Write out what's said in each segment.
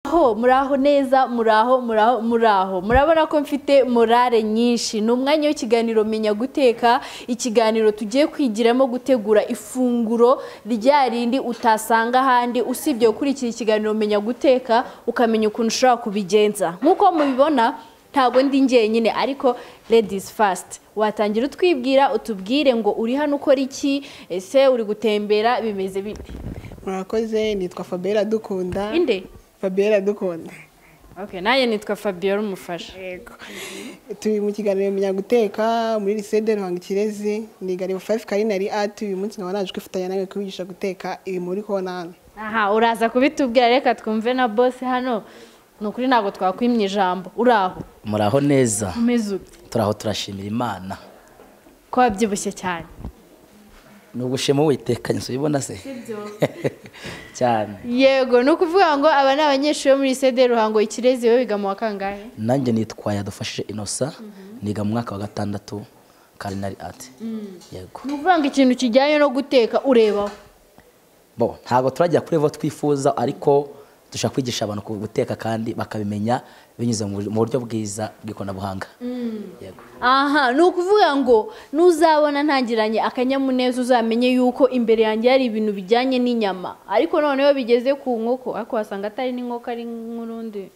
aho muraho neza muraho muraho muraho murabona ko mfite morale nyinshi ni umwanya w'ikiganiro menya guteka ikiganiro tugiye kwigiramo gutegura ifunguro rya rindi utasanga ahandi usibye gukurikira ikiganiro menya guteka ukamenya ukuntu ushobora kubigenza nk'uko mubibona ntabwo ndi njyenyine ariko ladies first watangira utwibwira utubwire ngo uri hano ukora iki ese uri gutembera bimeze bite murakoze nitwa fabera dukunda inde fabera dukunda okay nanjye nitwa fabiola umufasha yego turi mu kiganiro menya guteka muri lisede ruhango ikirezi ni igari fayive karinari ati uyu munsi nkaba naje kwifatanya nawe kubigisha guteka ibi muri konani aha uraza kubitubwira reka twumve na bose hano ni ukuri ntabwo twakwimye ijambo uraho muraho neza umeze ute turaho turashimira imana ko wabyibushye cyane ni ugushema uwitekanye ubibona se cyane yego ni ukuvuga ngo aba ni abanyeshuri bo muri sede ruhango ikirezi we biga mu wa kangahe nanjye nitwa yadufashije inosa niga mu mwaka wa gatandatu karinari ati yego ni ukuvuga ngo ikintu kijyanye no guteka urebaho bo ntabwo turajya kuri abo twifuza ariko dushaka kwigisha abantu guteka kandi bakabimenya binyuze mu buryo bwiza bw'ikoranabuhanga yego aha ni ukuvuga ngo nuzabona ntangiranye akanyamuneza uzamenye yuko imbere yanjye hari ibintu bijyanye n'inyama ariko noneho bigeze ku nkoko ariko wasanga atari n'inkoko ari nk'urundi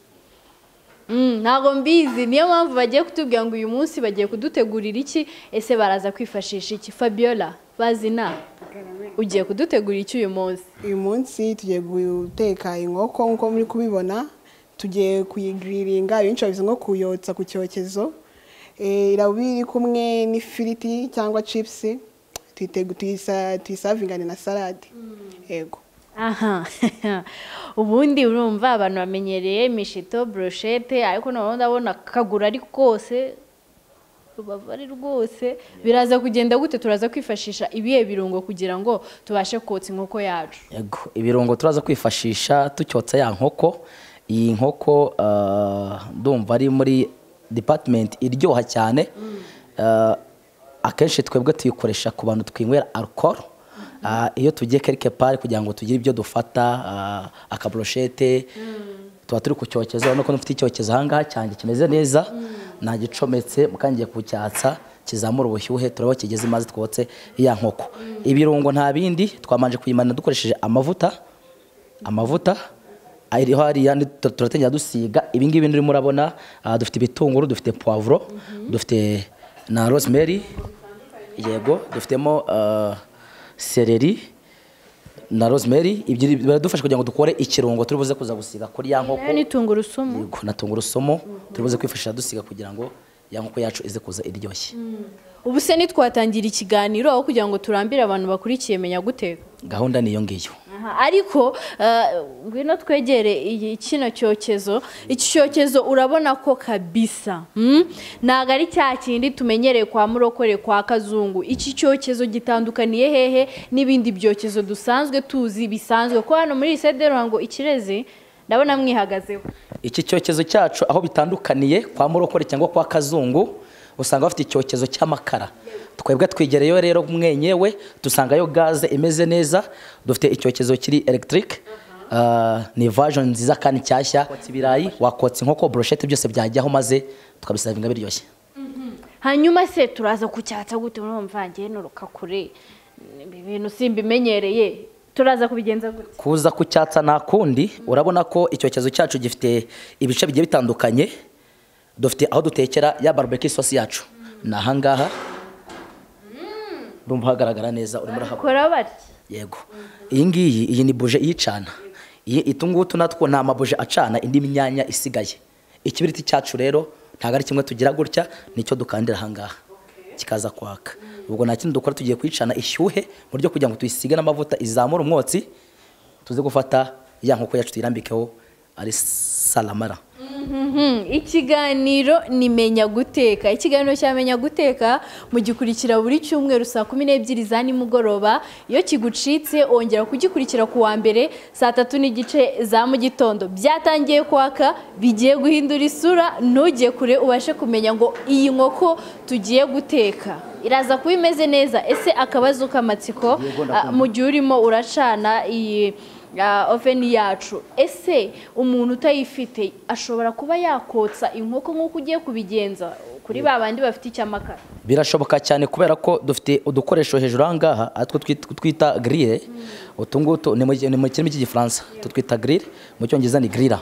Mm, ntabwo mbizi niyo mpamvu bagiye kutubwira ngo uyu munsi bagiye kudutegurira iki ese baraza kwifashisha iki fabiola bazina ugiye kudutegurira iki uyu munsi uyu munsi tugiye guteka inkoko nk'uko muri kubibona tugiye kuyigiriringa benshi babizi nko kuyotsa ku cyokezo Eh, iraba iri kumwe n'ifiriti cyangwa cipusi tuyisavingane na salade yego aha ubundi urumva abantu bamenyereye imishito broshete ariko noneho ndabona akaguru ari kose rubavu ari rwose biraza kugenda gute turaza kwifashisha ibihe birungo kugira ngo tubashe kotsa inkoko yacu yego ibirungo turaza kwifashisha tucyotsa ya nkoko iyi nkoko ah, ndumva ari muri department iryoha cyane Ah, akenshi twebwe tuyikoresha ku bantu twinywera alcohol Ah, iyo tugiye quelque part kugira ngo tugire ibyo dufata ah, akabroshete tuba turi ku cyokezo urabona ko dufite icyokezo ahangaha cyanjye kimeze neza nta gicometse mukangiye kucyatsa kizamura ubushyuhe turabo kigeze mazi twotse ya nkoko ibirungo nta bindi twamanje kuyimana dukoresheje amavuta amavuta ariho hariya ndi- tu- turatangira dusiga ibi ngibi urimo urabona ah, dufite ibitunguru dufite poivro dufite na rosemary yego dufitemo ah, seleri na rosemary ibyo ni- biradufasha kugira ngo dukore ikirungo turi buze kuza gusiga kuri ya nkoko nayo ni tungurusumu yego na tungurusumu turi buze kwifashisha dusiga kugira ngo ya nkoko yacu ize kuza iryoshye ubu se ntitwatangira ikiganiro aho kugira ngo turambire abantu bakurikiye menya guteka gahunda niyo ngiyo Aha, ariko eh, ngwino twegere iyi kino cyokezo iki cyokezo urabona ko kabisa mm? ntabwo ari cya kindi tumenyereye kwa murokore kwa kazungu iki cyokezo gitandukaniye hehe n'ibindi byokezo dusanzwe tuzi bisanzwe ko hano muri sede ruhango ikirezi ndabona mwihagazeho iki cyokezo cyacu aho bitandukaniye kwa murokore cyangwa kwa kazungu usanga bafite icyokezo cy'amakara twebwe twigereyo rero mwenyewe dusangayo gaze imeze neza dufite icyokezo kiri elegitike ni vajoni nziza kandi nshyashya wakotsa ibirayi wakotsa inkoko boroshete byose byajyaho maze tukabisavinga biryoshye hanyuma se turaza kucyatsa gute urumva ngewe nuruka kure ibi bintu simbimenyereye turaza kubigenza gute kuza kucyatsa nta kundi urabona ko icyokezo cyacu gifite ibice bigiye bitandukanye dufite aho dutekera ya barbecue isosi yacu ni ahangaha urumva hagaragara neza urimo urahabona kora bati yego iyi ngiyi iyi ni buje iyicana iyi utu natwo ni amabuje acana indi myanya isigaye ikibiriti cyacu rero ntabwo ari kimwe tugira gutya nicyo dukandira ahangaha kikaza kwaka ubwo nta kindi dukora tugiye kuyicana ishyuhe mu buryo kugira ngo tuyisige n'amavuta izamure umwotsi tuze gufata ya nkoko yacu tuyirambikeho ari salamara Mhm, ikiganiro ni menya guteka ikiganiro cya menya guteka mugikurikira buri cyumweru saa kumi n'ebyiri za nimugoroba iyo kigucitse ongera kugikurikira ku wa mbere saa tatu n'igice za mu gitondo byatangiye kwaka bigiye guhindura isura ntujye kure ubashe kumenya ngo iyi nkoko tugiye guteka iraza kuba imeze neza ese akabazo k'amatsiko Yego, ah, mu gihe urimo uracana iyi oveni yacu ese umuntu utayifite ashobora kuba yakotsa inkoko nk'uko ugiye kubigenza kuri ba bandi bafite icyamakara birashoboka cyane kubera ko dufite udukoresho hejuru aha ngaha atwo twit- twita grille utu ngutu ni mu ni mu kirimi cy'igifaransa tutwita grille mu cyongereza ni grilla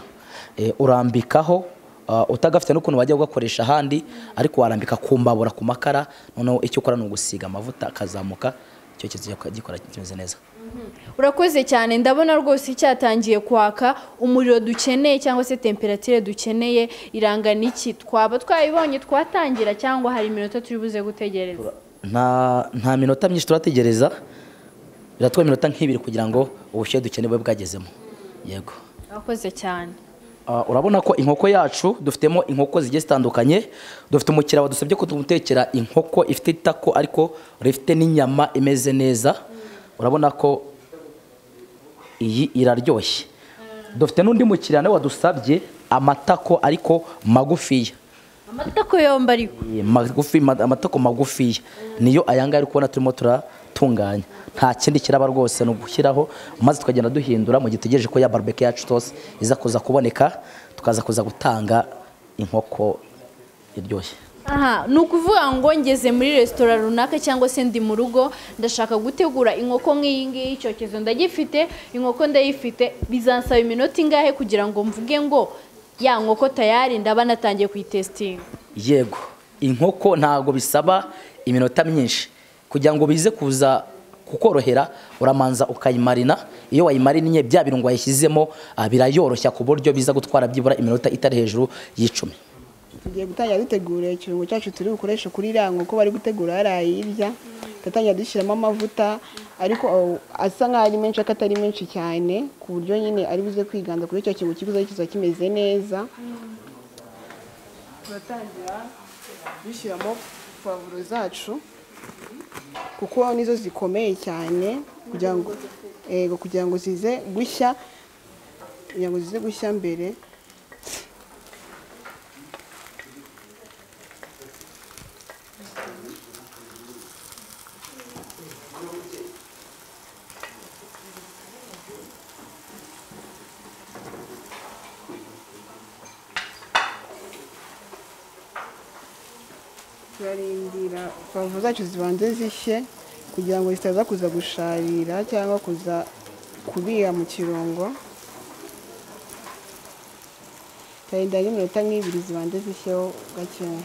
Eh, urambikaho ah, utagafite n'ukuntu wajya ugakoresha ahandi ariko warambika ku mbabura ku makara noneho icyo ukora ni ugusiga amavuta akazamuka icyokezo gikora kimeze neza urakoze cyane ndabona rwose cyatangiye kwaka umuriro dukeneye cyangwa se temperatire dukeneye irangana iki twaba twayibonye twatangira cyangwa hari iminota turi buze gutegereza nta nta minota myinshi turategereza biratwara iminota nk'ibiri kugira ngo ubushyuhe dukeneye bube bwagezemo yego urakoze cyane Ah, urabona ko inkoko yacu dufitemo inkoko zigiye zitandukanye dufite umukiriya wadusabye ko tumutekera inkoko ifite itako ariko rifite n'inyama imeze neza urabona ko iyi iraryoshye dufite n'undi mukiriya nawe wadusabye amatako ariko magufiya amatako yombi ariko magufi ma- amatako magufiya niyo aya ngaya uri kubona turimo turatunganya nta kindi kiraba rwose ni ugushyiraho maze tukagenda duhindura mu gihe dutegereje ko ya barbecue yacu rwose iza kuza kuboneka tukaza kuza gutanga inkoko iryoshye aha ni ukuvuga ngo ngeze muri resitora runaka cyangwa se ndi mu rugo ndashaka gutegura inkoko nk'iyi ngiyi icyokezo ndagifite inkoko ndayifite bizansaba iminota ingahe kugira ngo mvuge ngo ya nkoko tayari ndaba natangiye kuyitesitinga yego inkoko ntago bisaba iminota myinshi kugira ngo bize kuza kukorohera uramanza ukayimarina iyo wayimariniye bya birungo wayishyizemo ah, birayoroshya ku buryo biza gutwara byibura iminota itari hejuru y'icumi tugiye gutangira dutegura ikirungo cyacu turi bukoreshe kuri iriya nkoko bari gutegura yarayirya tugatangira dushyiramo amavuta ariko aho asa nk'aho ari menshi ariko atari menshi cyane ku buryo nyine ari buze kwiganza kuri icyo kintu kiguze kiza kimeze neza turatangira dushyiramo pavuro zacu kuko nizo zikomeye cyane kugira ngo yego kugira ngo zize gushya kugira ngo zize gushya mbere turarindira pavuro zacu zibanze zishye kugira ngo zitaza kuza gusharira cyangwa kuza kubira mu kirungo turarindira n'iminota nk'ibiri zibanze zishyeho gakeya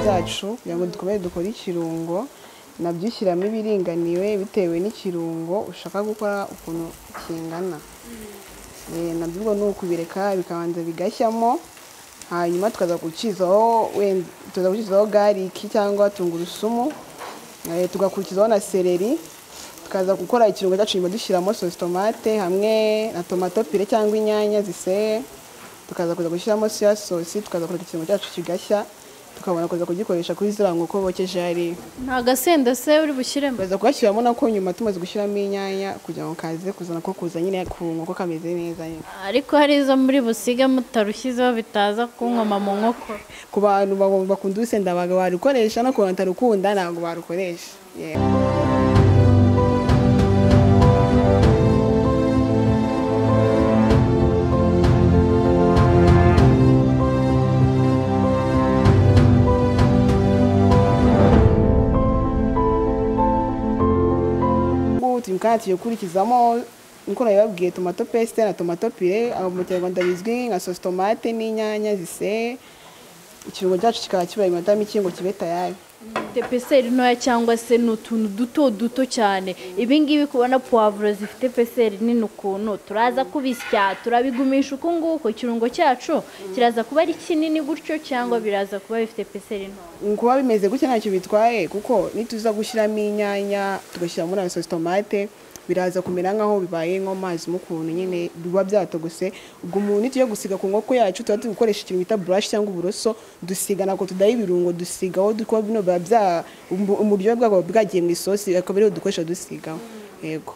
byacu kugira ngo dukomeze dukore ikirungo nabyo ushyiramo ibiringaniwe bitewe n'ikirungo ushaka gukora ukuntu kingana Eh, nabyo ubwo ni ukubireka bikabanza bigashyamo hanyuma tukaza gukizaho wenda tukaza gukizaho gariki cyangwa tungurusumu eh, tugakurikizaho na seleri tukaza gukora ikirungo cyacu nyuma dushyiramo sosi tomate hamwe na tomato pire cyangwa inyanya ziseye tukaza kuza gushyiramo soya sosi tukaza kureka ikirungo cyacu kigashya tukabona kuza kugikoresha kuri ziriya nkoko bokeje hariya nta gasenda se uri bushyiremo tukaza kugashyiramo nako nyuma tumaze gushyiramo inyanya kugira ngo kaze kuzana ko kuza nyine ku nkoko kameze neza nyine ariko hari izo muri busiga mutarushyizeho bitaza kunkoma mu nkoko ku bantu ba- bakunda urusenda baga barukoresha no ku bantu batarukunda ntabwo barukoresha Yeah. ubu turi kandi tugiye gukurikizamo nk'uko nabibabwiye tomato pesite na tomato pire aho mu kinyarwanda bizwi nka sosi tomate n'inyanya ziseye ikirungo cyacu kikaba kibara iminota mike ngo kibe tayari peseri ntoya cyangwa se ni utuntu duto duto cyane ibingibi kubona puwavuro zifite peseri nini ukuntu turaza kubisya turabigumisha uku nguku ikirungo cyacu kiraza kuba ari kinini gutyo cyangwa biraza kuba bifite peseri ntoya kuba bimeze gutya ntacyo bitwaye kuko nituza gushyiramo inyanya tugashyira muri ayo tomate biraza kumera nk'aho bibaye nko mazi mu kuntu nyine biba byatogose ubwo umuntu tugiye gusiga ku nkoko yacu tuba turi gukoresha ikintu bita burashi cyangwa uburoso dusiga ntabwo tudaha ibirungo dusigaho kuko bino biba bya umuryohe bwabwo buba bwagiye mu isosi akaba ariho dukoresha dusigaho yego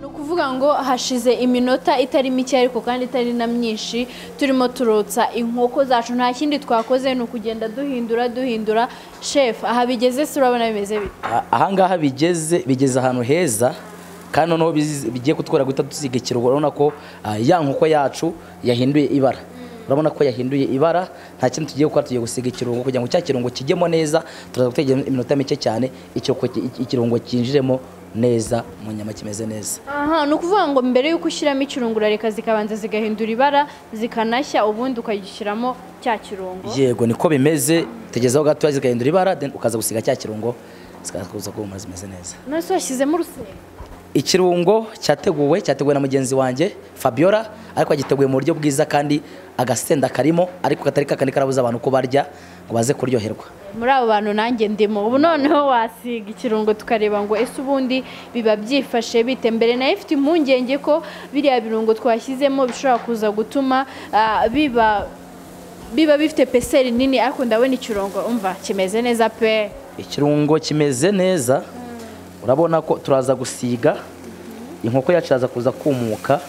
ni ukuvuga ngo hashize iminota itari mike ariko kandi itari na myinshi turimo turotsa inkoko zacu nta kindi twakoze ni ukugenda duhindura duhindura shefu aha bigeze se urabona bimeze bite A- ahangaha bigeze bigeze ahantu heza kandi noneho bizi- bigiye kutwara guhita dusiga ikirungo urabona ko ah, ya nkoko yacu yahinduye ibara urabona ko yahinduye ibara nta kintu tugiye gukora tugiye gusiga ikirungo kugira ngo cya kirungo kijyemo neza turaza gutegera iminota mike cyane ikirungo ki- ikirungo cyinjiremo neza mu nyama kimeze neza aha ni ukuvuga ngo mbere y'uko ushyiramo ikirungo urareka zikabanza zigahindura ibara zikanashya ubundi ukagishyiramo cya kirungo yego niko bimeze tugezeho gatoya zigahindura ibara then ukaza gusiga cya kirungo zikaza kuba zimeze neza none se washyizemo urusenda ikirungo cyateguwe cyateguwe na mugenzi wanjye fabiola ariko agiteguye mu buryo bwiza kandi agasenda karimo ariko katari kakandi karabuza abantu ko barya ngo baze kuryoherwa muri abo bantu nanjye ndimo ubu noneho wasiga ikirungo tukareba ngo ese ubundi biba byifashe bite mbere nayo ifite impungenge ko biriya birungo twashyizemo bishobora kuza gutuma ah, biba biba bifite peseri nini ariko ndabona ikirungo umva kimeze neza pe ikirungo kimeze neza urabona ko turaza gusiga inkoko yacu iraza kuza kumuka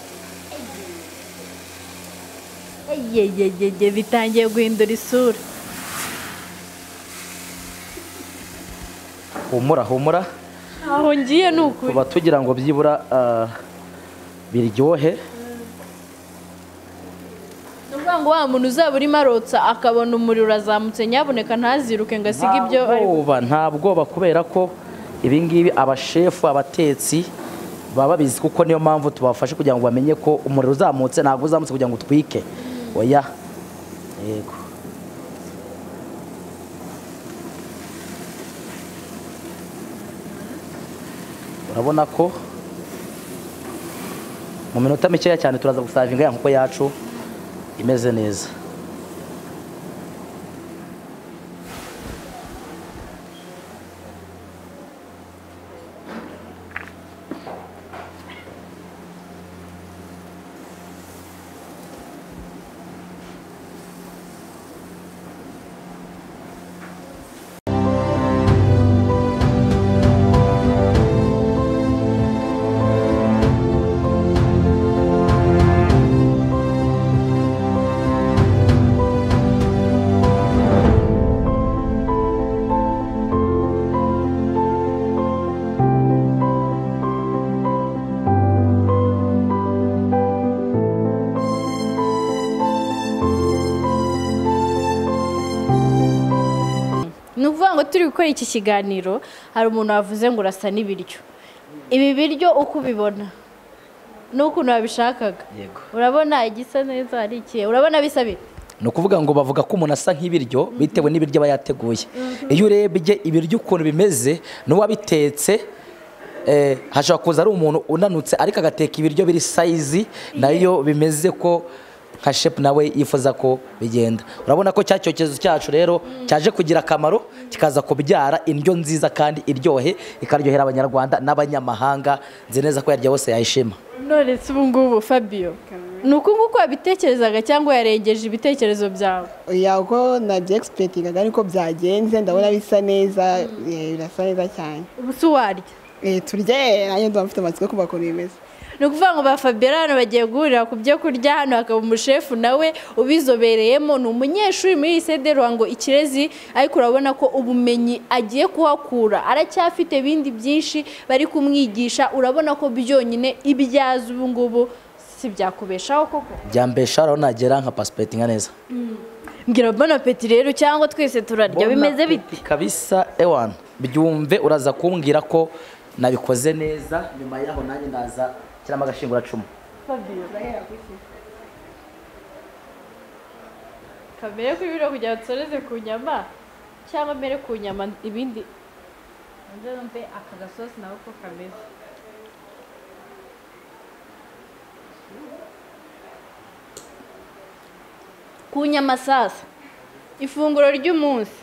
yeyeyeye bitangiye guhindura isura humura humura aho ngiye ni ukuri tuba tugira ngo byibura ah, biryohe ni ukuvuga ngo wa muntu uzaba urimo arotsa akabona umuriro urazamutse nyabuneka ntaziruke ngo asige ibyo nta ari bwoba nta bwoba kubera ko ibingibi abashefu abatetsi baba babizi kuko niyo mpamvu tubafashe kugira ngo bamenye ko umuriro uzamutse ntabwo uzamutse kugira ngo utwike oya yego urabona ko mu minota mikeya cyane turaza gusavinga ya nkoko yacu imeze neza ni ukuvuga ngo turi gukora iki kiganiro hari umuntu wavuze ngo urasa n'ibiryo ibi biryo uko ubibona n'ukuntu wabishakaga Yego. urabona igisa neza hari ikihe urabona bisa bite ni ukuvuga ngo bavuga ko umuntu asa nk'ibiryo bitewe n'ibiryo aba yateguye iyo urebye ibiryo ukuntu bimeze n'uwabitetse eh, hashobora kuza ari umuntu unanutse ariko agateka ibiryo biri sayizi nayo bimeze ko nka shepu nawe yifuza ko bigenda urabona ko cya cyokezo cyacu rero cyaje kugira akamaro kikaza kubyara indyo nziza kandi iryohe ikaryohera abanyarwanda n'abanyamahanga nzi neza ko yarya bose yayishima none se ubu ngubu fabiyo ni uku nguku wabitekerezaga cyangwa yarengeje ibitekerezo byawe uko nabyegisipetigaga ariko byagenze ndabona bisa neza eh, birasa neza cyane ubu si uwarya Eh, turye nanjye ndaba mfite amatsiko kuba ukuntu bimeze ni ukuvuga ngo ba Fabiora hano bagiye guhurira ku byo kurya hano hakaba umushefu nawe ubizobereyemo ni umunyeshuri muri lisede ruhango ikirezi ariko urabona ko ubumenyi agiye kuhakura aracyafite ibindi byinshi bari kumwigisha urabona ko byonyine ibyaza ubu ngubu si byakubeshaho koko byambesha rero nagera nka pasipetinga neza mbwira bona peti rero cyangwa twese turarya bimeze bite kabisa ewana byumve uraza kumbwira ko nabikoze neza nyuma yaho nanjye ndaza kiramo agashinguracumu kamere ku biro kugira ngo dusoreze ku nyama cyangwa mbere ku nyama ibindi nze numve aka gasosi nawe uko kameze ku nyama sasa ifunguro ry'umunsi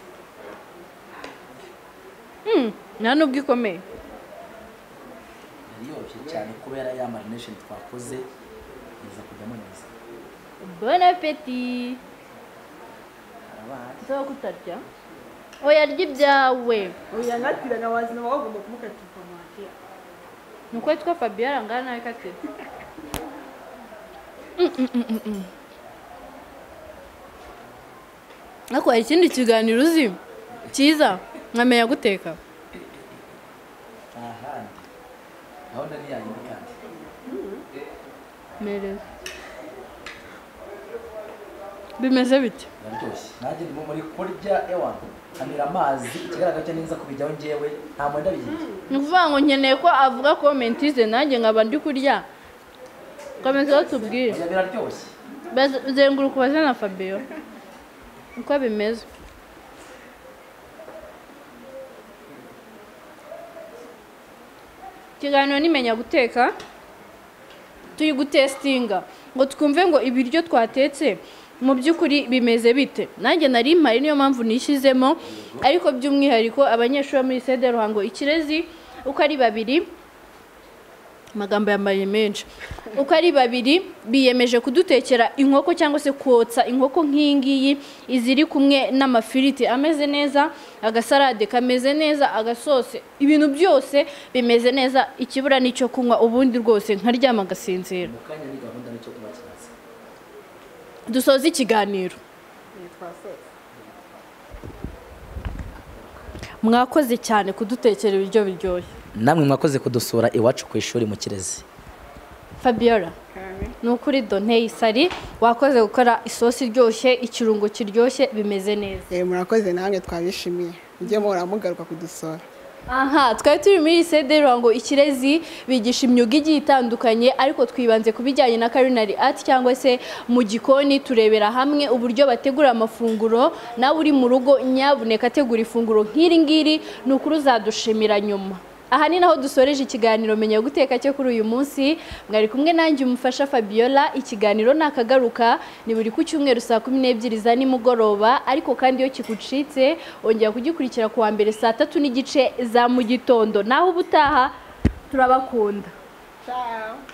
Hmm, nta nubwo ikomeye iryoshye cyane kubera ya marinesheni twakoze iza kujyamo neza bon apeti nzaba kutarya oya rya ibyawe oya natiraga wazima wagomba kumukatira itomati ni uko yitwa fabiyo arangana nawe katira ariko hari ikindi kiganiro uzi cyiza nkamenya guteka ahandi gahunda ni yayindi kandi mereza bimeze bite biraryoshye nanjye ndimo muri kurya ewana nkamira amazi ikigaragara cyo neza kubijyaho ngewe nta mwenda bihiye ni ukuvuga ngo nkeneye ko avuga komentize nanjye nkaba ndi kurya komeza tubwire oya biraryoshye bazenguruka ubaze na fabiyo uko bimeze ikiganiro nimenya guteka turi gutesitinga ngo twumve ngo ibiryo twatetse mu by'ukuri bimeze bite nanjye nari mpari niyo mpamvu nishyizemo ariko by'umwihariko abanyeshuri bo muri sede ruhango ikirezi uko ari babiri amagambo yambaye menshi uko ari babiri biyemeje kudutekera inkoko cyangwa se kotsa inkoko nk'iyi ngiyi iziri kumwe n'amafiriti ameze neza agasarade kameze neza agasose ibintu byose bimeze neza ikibura n'icyo kunywa ubundi rwose nkaryama agasinzira mu kanya ni gahunda nicyo kuba kibazo dusoze ikiganiro mwakoze cyane kudutekera ibiryo biryoshye namwe mwakoze kudusura iwacu ku ishuri mu kirezi fabiola kame ni ukuri doneye isari wakoze gukora isosi iryoshye ikirungo kiryoshye bimeze neza Eh, murakoze namwe twabishimiye mujye muhora mugaruka kudusura aha twari turi muri sede ruhango ikirezi bigisha imyuga igiye itandukanye ariko twibanze ku bijyanye na karinari ati cyangwa se mu gikoni turebera hamwe uburyo bategura amafunguro nawe uri mu rugo nyabuneka ategura ifunguro nk'iri ngiri ni ukuri uzadushimira nyuma aha ni naho dusoreje ikiganiro menya guteka cyo kuri uyu munsi mwari kumwe nanjye umufasha fabiola ikiganiro nakagaruka ni buri ku cyumweru saa kumi n'ebyiri za nimugoroba ariko kandi iyo kikucitse ongera kugikurikira ku wa mbere saa tatu n'igice za mu gitondo naho ubutaha turabakunda ciao